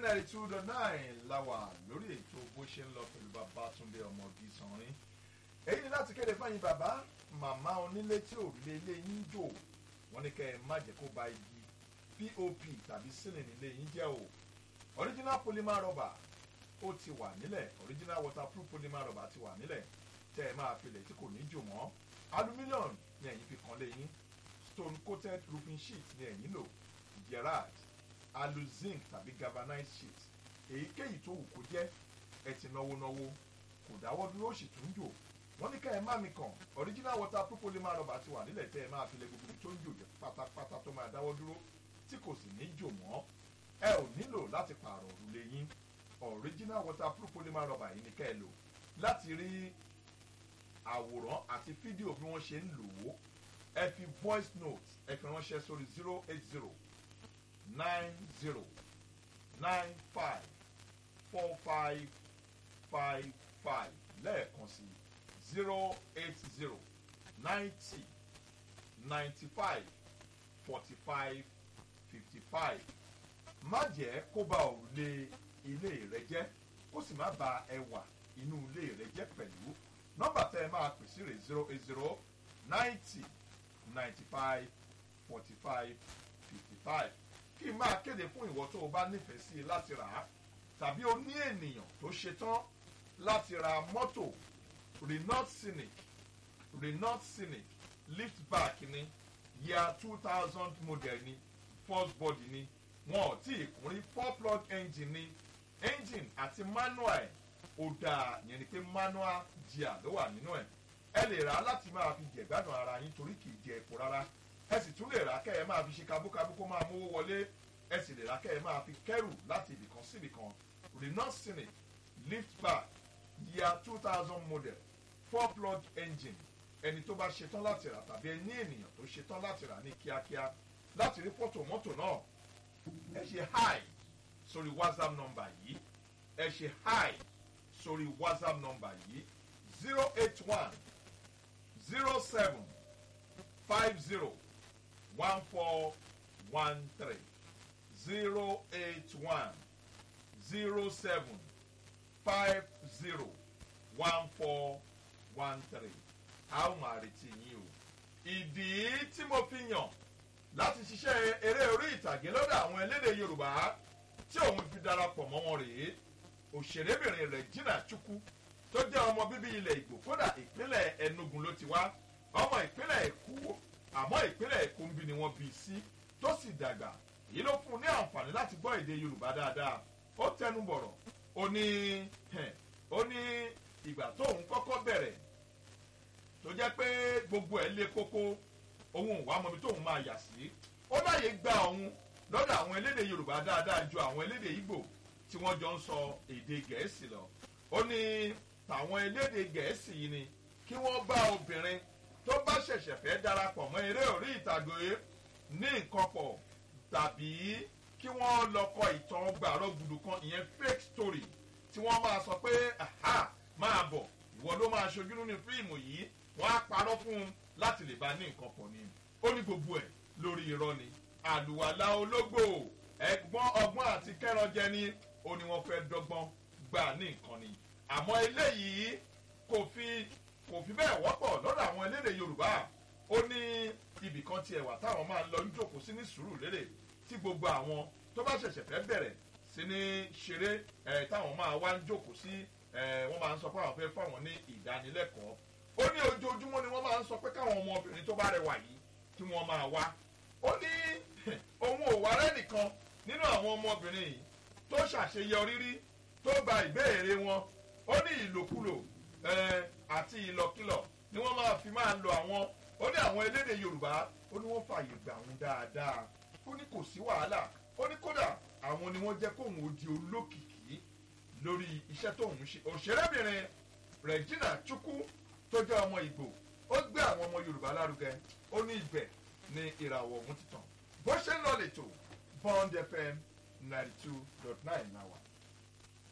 ninety two dot nine la wà lórí ètò bó ṣe ń lọ pẹ̀lú Babátúndé ọmọdé sanrin èyí ni láti kéde fáyín bàbá màmá onílé tí òrùlé ilé yín jò wọ́n ní kẹ́ ẹ má jẹ́ kó ba igi pop tàbí sílìn ilé yín jẹ́ o original polymer rubber ó ti wà nílẹ̀ original waterproof polymer rubber ti wà nílẹ̀ tẹ́ ẹ máa filẹ̀ tí kò ní jò mọ́ aluminium ni ẹ̀yin fi kan lé yín stone coated roofing sheet ni ẹ̀yin lò gerard aluzinc tàbí galvanized sheet èyíkéyìí tó wù kó jẹ́ ẹ ti náwó náwó kò dáwọ́ dúró ó sì tún jò wọ́n ní ká ẹ má mi kàn original waterproof polymer rubber ti wà nílẹ̀ tẹ́ ẹ máa filẹ̀ gbogbo tó ń jò jẹ́ pátápátá tó máa dáwọ́ dúró tí kò sì ní jò mọ́ ẹ ò nílò láti pààrọ̀ òrùlé yín original waterproof polymer rubber yìí ni ká ẹ lò láti rí àwòrán àti fídíò bí wọ́n ṣe ń lò ó ẹ fi voice note ẹ fi ránṣẹ́ sórí zero eight zero nine zero nine five four five five five lẹ́ẹ̀kan sí zero eight zero ninety ninety five forty five fifty five má jẹ́ kó ba òrùlé ilé rẹ jẹ́ kó sì má ba ẹwà inú ilé rẹ jẹ́ pẹ̀lú nọ́mbà tẹ́ ẹ máa pè sí rè zero eight zero ninety ninety five forty five fifty five kí n máa kéde fún ìwọ tó o bá nífẹ̀ẹ́ sí i láti rà á tàbí o ní ènìyàn tó ṣetán láti ra mọ́tò Renault Scenic Renault Scenic liftback ni year two thousand model ni first body ni wọn ò tí ì kún rí four plug engine ni engine àti manual ẹ̀ ó dáa yẹn ni pé manual gear ló wà nínú ẹ̀ ẹ lè rà á láti máa fi jẹ̀gbádùn ara yín torí kì í jẹ epo rárá ẹ sì tún lè rà á kẹ́ ẹ máa fi ṣe kabúkabú kó máa mówó wọlé ẹ sì lè rà á kẹ́ ẹ máa fi kẹ́rù láti ibìkan sí ibìkan Renault Scenic liftback year two thousand model four plug engine ẹni tó bá ṣetán láti rà tàbí ẹni ènìyàn tó ṣetán láti rà ní kíákíá láti rí fọ́tò mọ́tò náà ẹ ṣe hi sórí whatsapp nọ́mbà yìí ẹ ṣe hi sórí whatsapp nọ́mbà yìí zero eight one zero seven five zero one four one three zero eight one zero seven five zero one four one three a ó máa retí yín o ìdí tí mo fi yàn láti ṣiṣẹ́ eré orí ìtàgé lọ́dọ̀ àwọn elédè yorùbá tí òun fi darapọ̀ mọ́ wọn rèé òṣèrébìnrin Regina Chukwu tó jẹ́ ọmọ bíbí ilẹ̀ Ìgbò kódà ìpínlẹ̀ Enugu ló ti wá ọmọ ìpínlẹ̀ Èkó àmọ́ ìpínlẹ̀ Èkó ń bí ni wọ́n bí i sí tó sì dàgbà èyí ló fún un ní àǹfààní láti gbọ́ èdè yorùbá dáadáa ó tẹnu bọ̀rọ̀ ó ní ó ní ìgbà tóun kọ́kọ́ bẹ̀rẹ̀ tó jẹ́ pé gbogbo ẹ̀ lé kókó òun ò wá mọ ibi tóun máa yà sí ó láyè gba òun lọ́dọ̀ àwọn elédè yorùbá dáadáa ju àwọn elédè ìgbò tí wọ́n jọ ń sọ èdè gẹ̀ẹ́sì lọ ó ní tàwọn elédè gẹ̀ẹ́sì yìí ni kí wọ́n bá obìnrin tó bá ṣẹ̀ṣẹ̀ fẹ́ darapọ̀ mọ́ eré orí ìtàgé ní nǹkan pọ̀ tàbí kí wọ́n lọ kọ ìtàn gbàrọ̀ gbùdù kan ìyẹn fake story tí wọ́n máa sọ pé aha máa bọ̀ ìwọ ló máa ṣojú nínú fíìmù yìí wọ́n á parọ́ fún un láti lè bá ní nǹkan pọ̀ ni ó ní gbogbo ẹ̀ lórí irọ́ ni àlùwàlà ológbò ẹ̀gbọ́n ọgbọ́n àti kẹ́ranjẹ ni ó ní wọ́n fẹ́ dọ́gbọ́n gbà ní nǹkan ni àmọ́ eléyìí kò fi kò fi bẹ́ẹ̀ wọ́pọ̀ lọ́dọ̀ àwọn elédè Yorùbá ó ní ibì kan tiẹ̀ wà táwọn máa lọ ń jókòó sí ní sùúrù lérè tí gbogbo àwọn tó bá ṣẹ̀ṣẹ̀ fẹ́ bẹ̀rẹ̀ sí ní ṣeré ẹ̀ táwọn máa wá ń jókòó sí ẹ̀ wọ́n máa ń sọ pé àwọn fẹ́ fáwọn ní ìdánilẹ́kọ̀ọ́ ó ní ojoojúmọ́ ni wọ́n máa ń sọ pé káwọn ọmọbìnrin tó bá rẹwà yìí kí wọ́n máa wá ó ní òun ò wá rẹ́nìkan nínú àwọn ọmọbìnrin yìí tó ṣàṣeyọrí rí tó gba ìbéèrè wọn ó ní ìlòkulò àti ìlọkìlọ̀ ni wọ́n máa fi máa lo àwọn ó ní àwọn elédè Yorùbá ó ní wọ́n fààyè gbà wọn dáadáa ó ní kò sí wàhálà ó ní kódà àwọn ni wọ́n jẹ́ kóun ó di olókìkí lórí iṣẹ́ tóun ṣe òṣèrébìnrin Regina Chukwu tó jẹ́ ọmọ Ìgbò ó gbé àwọn ọmọ Yorùbá lárugẹ ó ní ibẹ̀ ni ìràwọ̀ ọ̀hún ti tàn bó ṣe ń lọ lẹ́tọ̀ Bond FM ninety two dot nine náà wà.